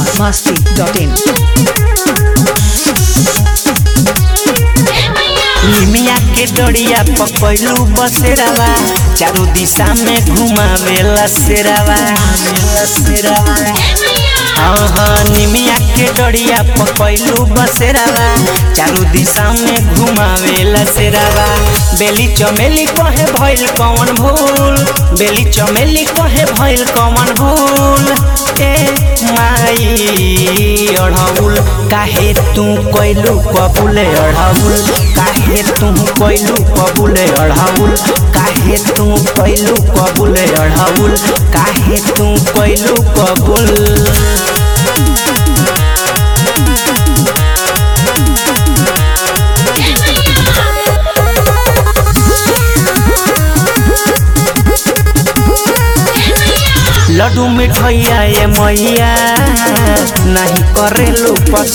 biharmasti.in निमिया के डोरिया पकड़लू बसेरावा चारों दिशा में घुमावेला सेरावा हाँ हाँ निमिया के डोरिया पकड़लू बसेरावा चारों दिशा में घुमावेला सेरावा बेली चमेली कहे भइल कौन भूल बेली चमेली कहे भइल कौन भूल ए माई अढ़ौल काहे तू कोइलू कबूले अढ़ौल काहे तू कोइलू कबूले अढ़ौल काहे तू कोइलू कबूले अढ़ौल काहे तू कोइलू कबूल लड्डू मिठैया ये मैया नहीं करेलू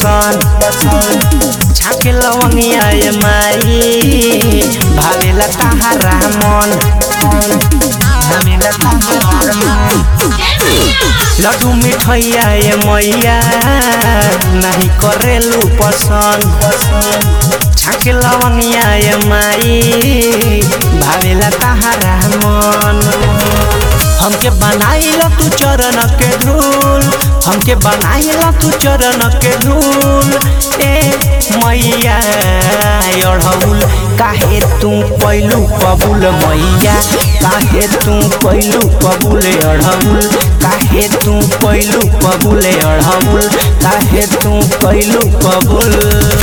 पसंद छाके लवंगिया ये माई भावेला ताहारा मन भावेला ताहारा मन। लड्डू मिठैया ये मैया नहीं करेलू पसंद छाके लवंगिया ये माई भावेला ताहारा मन हमके बनाइल तू चरण के धूल हमके बनाइल तू चरण के धूल ए मैया अढ़ौल काहे तू पैलू कबूल मैया काहे तू पैलू कबूल अढ़ौल काहे तू पैलू कबूल अढ़ौल काहे तू पैलू कबूल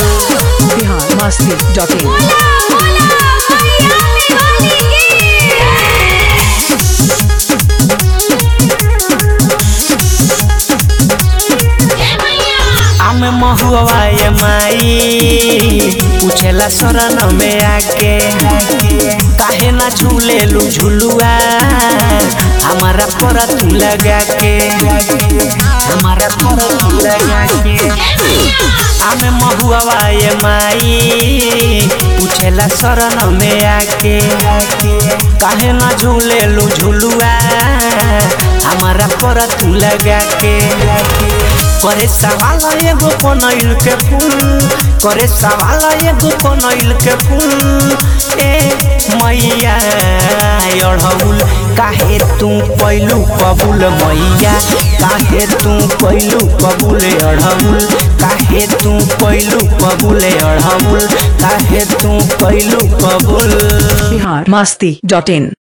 biharmasti.in आम महुआ ये माई पूछेला शरण में आके काहे ना झूले लू झुलुआ हमारा पर तू लगा के हमारा पर तू लगा के आम महुआ ये माई पूछेला शरण में आके काहे ना झूले लू झुलुआ हमारा पर तू लगा के करे सवाल एगो पनैल के फूल करे सवाल एगो पनैल के फूल ए मैया अढ़ौल काहे तू पैलू कबूल मैया काहे तू पैलू कबूल अढ़ौल काहे तू पैलू कबूल अढ़ौल काहे तू पैलू कबूल biharmasti.in